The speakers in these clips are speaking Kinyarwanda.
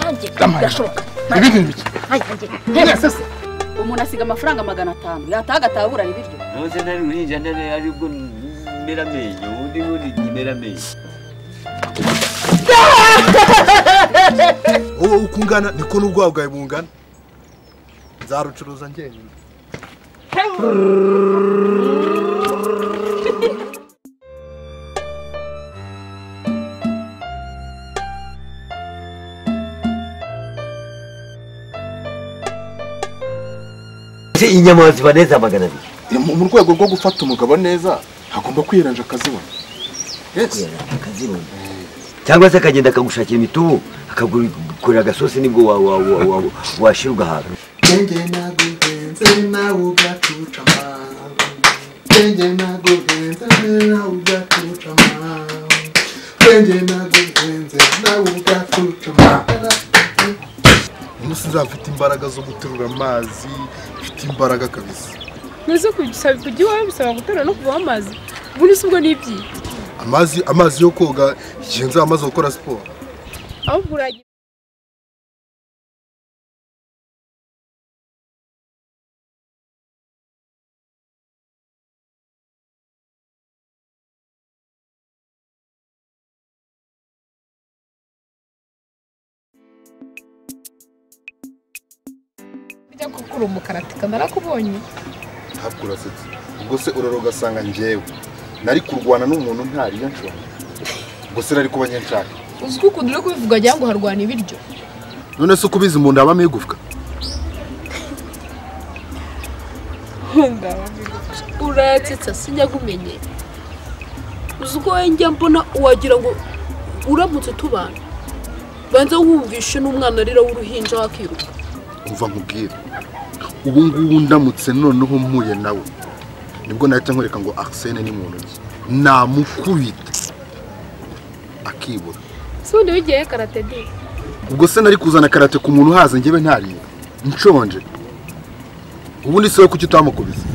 nanjye birashoboka ibindi ni bike Ay, nanjye mwese se umuntu asiga amafaranga magana atanu yataha agataburana ibiryo ntuze ntari uhinja ntari aribwo mera amenyo undi wundi mera amenyo wowe uko ungana niko n'ubwabo bwawe bungana nzarucuruza njyenyine ese inyama ziba neza magana abiri Eh, mu mu rwego rwo gufata umugabo neza hagomba kwiranja akazibona yes akazirunga cyangwa se akagenda akagushakira imitubu akagukorera agasosi nibwo wa- wa- wa- wa- washira ugahaga Genge nagugenze nawe ugacucama Genge nagugenze nawe ugacucama Genge nagugenze nawe ugacucama umunsi nzafite imbaraga zo guterura amazi mfite imbaraga kabisa Mbese kujya kujya iwawe bisaba guterura no kuvaho amazi ubundi si ubwo n'ibyi amazi amazi yo koga igihe nzaba amaze gukora siporo ahubwo urajya ujya gukura umukaratika narakubonye ntabwo urasetse ubwo se urara ugasanga njyewe nari kurwana n'umuntu ntari iyo nshobora ubwo se nari kuba nshaka uzi ko ukunda uri kubivuga wagira ngo harwana ibiryo none se uko ubizi mu nda habamo igufwa uratsetsa sinyagumenye uzi ko njya mbona wagira ngo uramutse tubana banza wumvishe n'umwana arira w'uruhinja wakiruka umva nkubwire ubu ngubu ndamutse noneho mpuye nawe nibwo nahita nkwereka ngo arsene ni muntu ki namukubita akibura si ubundi wigiyeyo karate di ubwo se nari kuzana karate ku muntu uhaze njyewe ntariye nshonje ubundi se we kuki utamukubise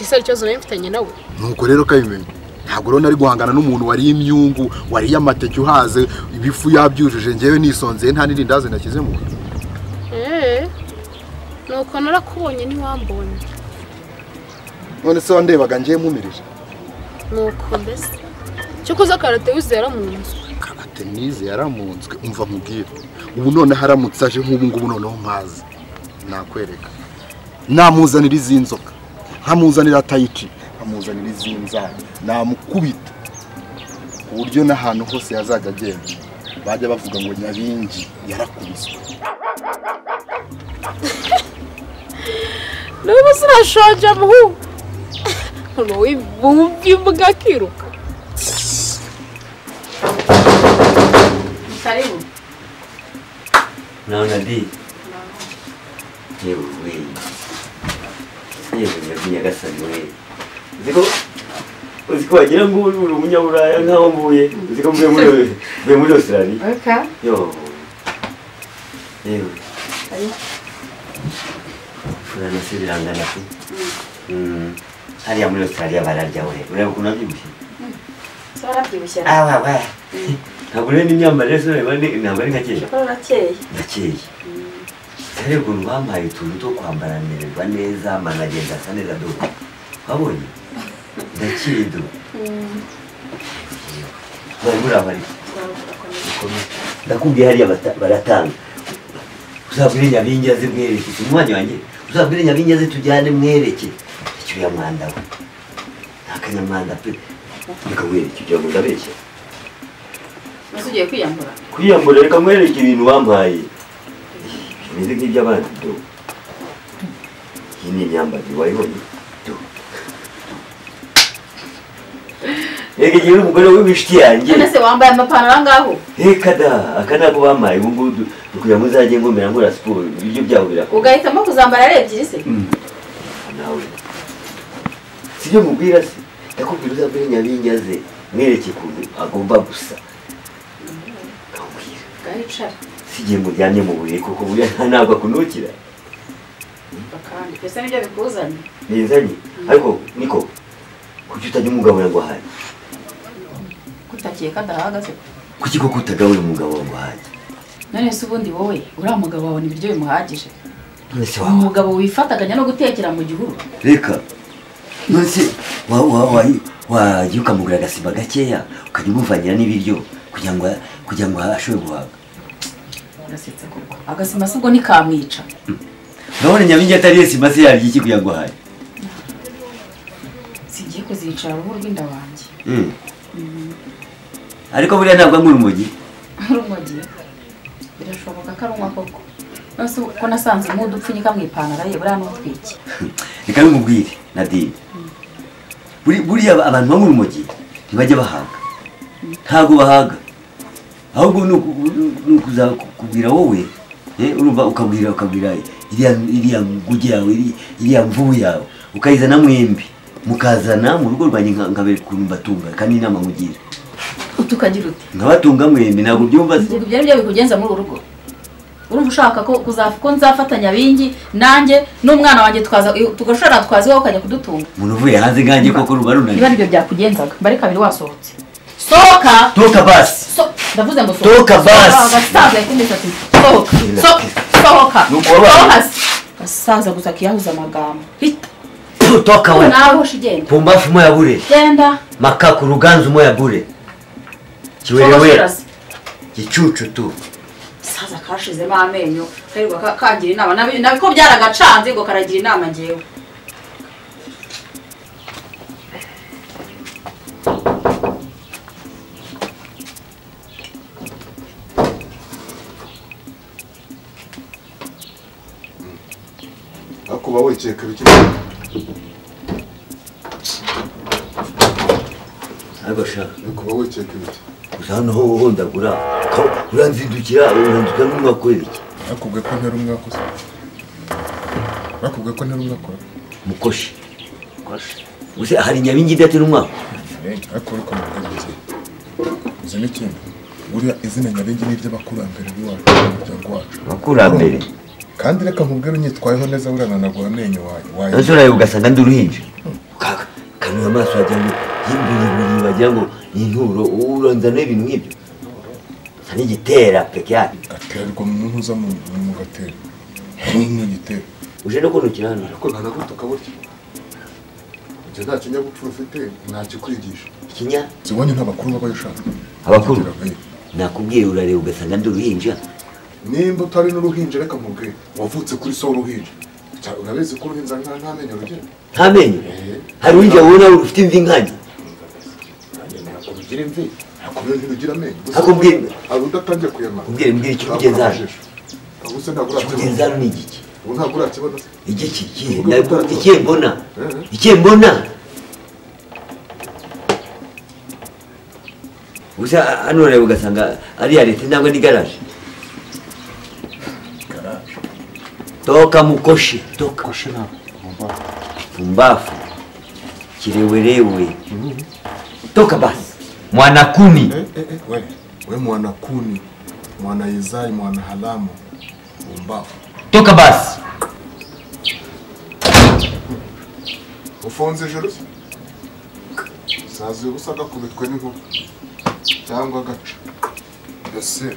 ese ari ikibazo nari mfitanye nawe nuko rero ukabimenye ntabwo rero nari guhangana n'umuntu wariye imyungu wariye amateke uhaze ibifu yabyujuje njyewe nisonzeye nta n'irindazi nashyize mu nda eee nuko narakubonye ntiwambonye none se wandebaga njyewe mpumirije nuko mbese icyo koza karate wizera mu nzu karate nize yaramunzwe umva nkubwire ubu noneho aramutse aje nk'ubu ngubu noneho mpazi nakwereka namuzanira izi nzoka nkamuzanira tayici nkamuzanira izi nzara namukubita ku buryo n'ahantu hose yazajya agenda bajya bavuga ngo nyabingi yarakubiswe niba sinashonje muhu uno wumva imbuga akiruka karibu naona di yewe yewe nyagasani we uziko uziko wagira ngo uri umunyaburaya nk'aho mvuye uziko mvuye muri mvuye muri Australia yo yewe furana se birangana se Mm. hariya muri Australia bararya we ureba ukuntu abyibushye so warabyibushye ah wa wa ntabwo rero n'imyambarire se ureba ni- ntabwo ari nka kera kuko urakeye ndakeye rero ukuntu bampaye utuntu two kwambara mererwa neza amana agenda asa neza do wabonye ndakeye do bari muri abari ndakubwiye hariya bata- baratanga uzabwire nyabingi aze mwereke si umwanya wanjye uzabwire nyabingi aze tujyane mwereke icyuya mwanda we nta kanyamwanda pe reka mwereke ugira ngo ndabeshya mbese ugiye kwiyambura kwiyambura reka mwereke ibintu wampaye bimeze nk'iby'abandi do iyi ni imyambarire wayibonye do reka igihe uri umugore w'ibishiti yanjye none se wambaye amapantaro angaho reka da aka ni ako bampaye ubu ngubu kugira ngo uzajye ngomera ngora siporo ibiryo byabo birakora ugahitamo kuzambara ari ebyiri se nawe sibyo mubwira se ndakubwira uzabwire nyabingi aze mwereke ukuntu agomba gusa nkabwira gari icara sigiye muryamye mu buriri kuko buriya nta ntabwo akunukira bakandi mbese nibyo bikuzanye nizanye ariko niko kuki utajya umugabura ngo ahanye kutakeka adahagaze kuki koko utagabura umugabo wawe ngo ahanye none se ubundi wowe uriya mugabo wabona ibiryo bimuhagije none se wawa umugabo wifataganya no gutekera mu gihuru reka none se wa- wa- wa- wajya ukamugura agasima gakeya ukajya umuvangira n'ibiryo kugira ngo kugira ngo ashobore guhaga gasetse koko agasima se ubwo ntikamwica urabona nyabingi atariye sima se yarya iki kugira ngo ahaye sigiye kuzicara uruhu rw'inda wanjye Mm. ariko buriya ntabwo anywa urumogi rumogiye birashoboka ko arumwa koko nose ko nasanze umudu upfunyika mu ipantaro ye buriya n'utwiki reka bimubwire nadine Buri- buriya aba- abantu banywa urumogi ntibajya bahaga ntabwo bahaga ahubwo ni uku- ni ukuzakubwira wowe eh, urumva ukabwira ukabwira iriya iriya nguge yawe iri- iriya mvubu yawe ukayizana mwembi mukazana mu rugo rwanjye nka- nkabereka ukuntu mbatunga kandi ni inama nkugira utukagira uti nkabatunga mwembi ntabwo ubyumva se ubwo ibyo ari byo bikugenza muri uru rugo urumva ushaka ko kuzaf- ko nzafatanya bingi nanjye n'umwana wanjye tukaza tugashobora twaza iwawe ukajya kudutunga umuntu uvuye hanze nkanjye koko ruba niba runaniye aribyo byakugenzaga mba ari kabiri wasohotse sohoka toka basi So- ndavuze ngo Sohoka basi. agasaza kumisatsi sohoka So- sohoka Nuko wabaye. sohoka se. gasaza gusa akiyahuza amagambo Hita. toka Ubu we nawe hoshi genda pumbafu moya bure genda makaku ruganzu moya bure Sohoka, kiwerewe shira se. gicucu tu gasaza kashizemo amenyo karirwa ka- kagira inama Nabi- nabiko byaragacanze ngo karagira inama ngewe akuba wicaye kare ukimenya ariko sha akuba wicaye kare gusa hano ho uhondagura uka- uranzindukira urandukira n'umwakwerera iki bakubwiye ko ntari umwakoze bakubwiye ko ntari umwakora mukoshi gusa hari nyabingi idatera umwaka ariko ariko mubwenge uzi n'ikindi buriya izina nyabingi ni iry'abakurambere b'iwacu umuryango wacu abakurambere kandi reka nkubwire unyitwayeho neza burananagura amenyo wayo wayo nose urareba ugasanga ndi uruhinja Uka- ukanuye amaso wagira ngo y'imbiribiri wagira ngo ni inturo uranzanaho ibintu nk'ibyo nsa n'igitera peke yacu gaterwa umuntu uza mu mu gatero nk'igitero uje no kunukira hano ariko ntanagutuka burya ibyo nta kinyabupfura ufite ntakikwigisha ikinya zibonye ntabakuru baba ushaka Abakuru? Kugira, eh. nakubwiye urareba ugasanga ndi uruhinja nimba utari n'uruhinja reka mubwe wavutse kuri so w'uruhinja Cya- urabizi ko uruhinja nta nta menyo rugira nta menyo Eh. hari uruhinja ubona rufite imvi nkanye ntabwo rugira imvi ntabwo rero ntirugira amenyo Gusa Akubwira- umuntu- hari udatangiye kuyamara Ubwire mbwira ikikugenza hano ahubwo se ntabwo ikikugenza urakibona hano ni igiki ubu ntabwo urakibona se igiki ikihe Ubwo Ntabwo- gutanga. ikihe mbona Eh. ikihe mbona gusa hano urareba ugasanga ari iya leta cyangwa ni garaje toka mukoshi toka koshe ntabwo Umva. pumbafu kirewerewe toka basi mwana kumi Eh, eh, eh, we we mwana kuni mwana yizai mwana halamu umbafu toka basi ufunze ijoro se sazi ubusa agakubitwa n'inkuba cyangwa agaca ese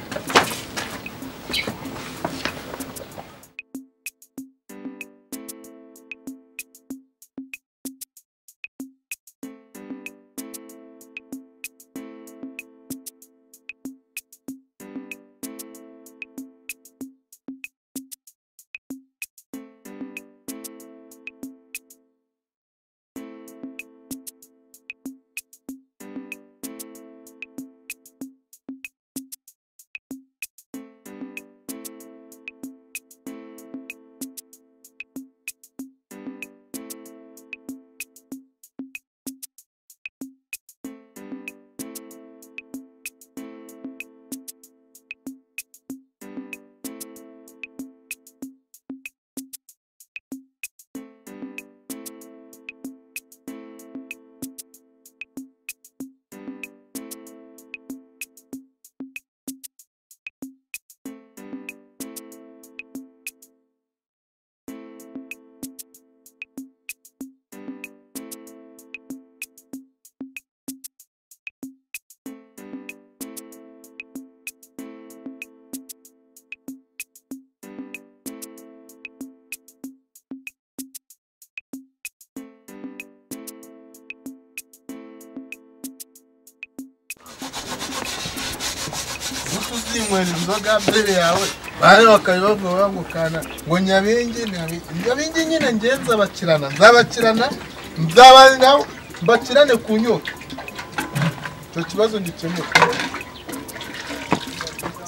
uzinywera inzoga mbere yawe bari bakabibavuga bamukana ngo nyabingi nyabingi nyabingi nyine ngewe nzabakirana nzabakirana nzaba nawe mbakirane ku nyota icyo kibazo gikemuka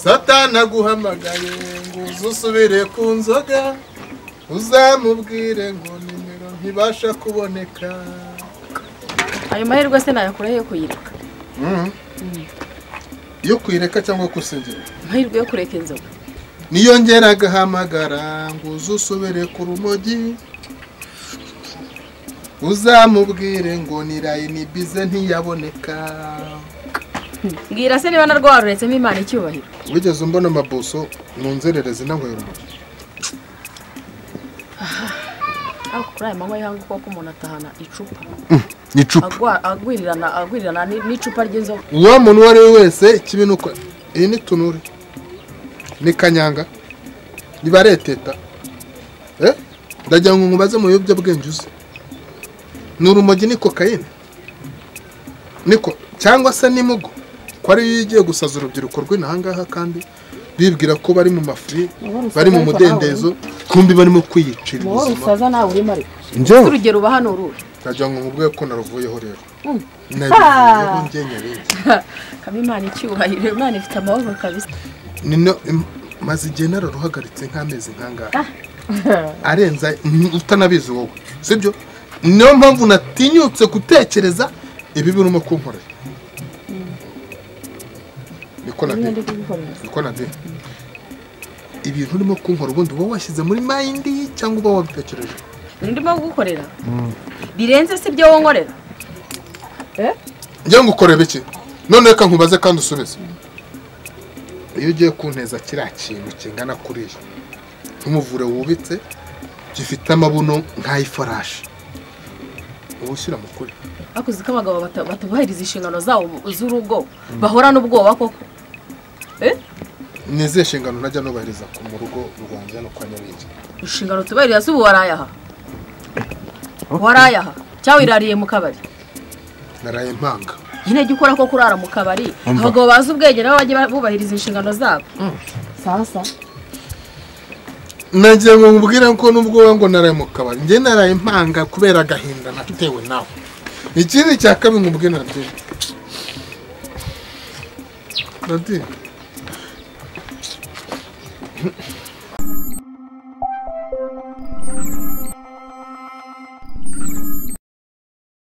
satani aguhamagaye ngo uze usubire ku nzoga uzamubwire ngo nimero ntibasha kuboneka ayo mahirwe se nayakuraho yo kuyireka iyo kuyireka cyangwa kusinzira amahirwe yo kureka inzoga niyongera agahamagara ngo uze usubire ku rumogi uzamubwire ngo ni layini bize ntiyaboneka mbwira se niba narwaruretsemo imana icyubahiro wigeze umbona amabuso mu nzererezi nanywera urumogi ariko kuri aya manywa y'ihangu koko umuntu atahana icupa ni icupa Agwa- agwirirana agwirirana ni- n'icupa ry'inzoga uwo muntu uwo ari we wese ikibi ni uko iyi ni tunure ni kanyanga niba ari eteta Eh? ndagira ngo nkubaze mu biyobyabwenge uze ni urumogi ni kokayine niko cyangwa se ni mugo ko ariyo igiye gusaza urubyiruko rw'inahangaha kandi bibwira ko bari mu mafuri bari mu mudendezo kumbi barimo kwiyicira wowe ubuzima usaza nawe urimo ariko njyewe urugero uba hano uruhe ndagira ngo nkubwiye ko naruvuyeho rero Mm. nabivuyeho ngenyabindi kaba imana icyubahiro imana ifite amahoro kabisa nino im- maze igihe nararuhagaritse nk'amezi nk'angahe arenza mm, utanabizi wowe sibyo niyo mpamvu natinyutse gutekereza ibibi urimo kunkorera niko nabyo niko nabyo ibintu urimo kunkora ubundi uba washyize muri mayindi cyangwa uba wabitekereje ndimo kugukorera birenze si ibyo wonkorera njya ngo ukorebe iki none reka nkubaze kandi usubize iyo ugiye kunteza kiriya kintu kingana kuriya nk'umuvure wubitse gifite amabuno nk'ay'ifarashi uba ushyira mu kuri ariko uzi ko abagabo bata- batubahiriza inshingano zabo z'urugo bahorana ubwoba koko ni izihe nshingano najya nubahiriza ku mu rugo rwanjye no kwa nyabingi inshingano tubahiriza si ubu warayaha warayaha cyangwa irariye mu kabari naraye impanga nyine jya ukora ko kurara mu kabari abagabo bazi ubwenge nabo bajye bubahiriza inshingano zabo sasa nagira ngo nkubwire ko n'ubwo ngo naraye mu kabari njye naraye impanga kubera agahinda natewe nawe ikindi cya kabiri nkubwire nadine nadine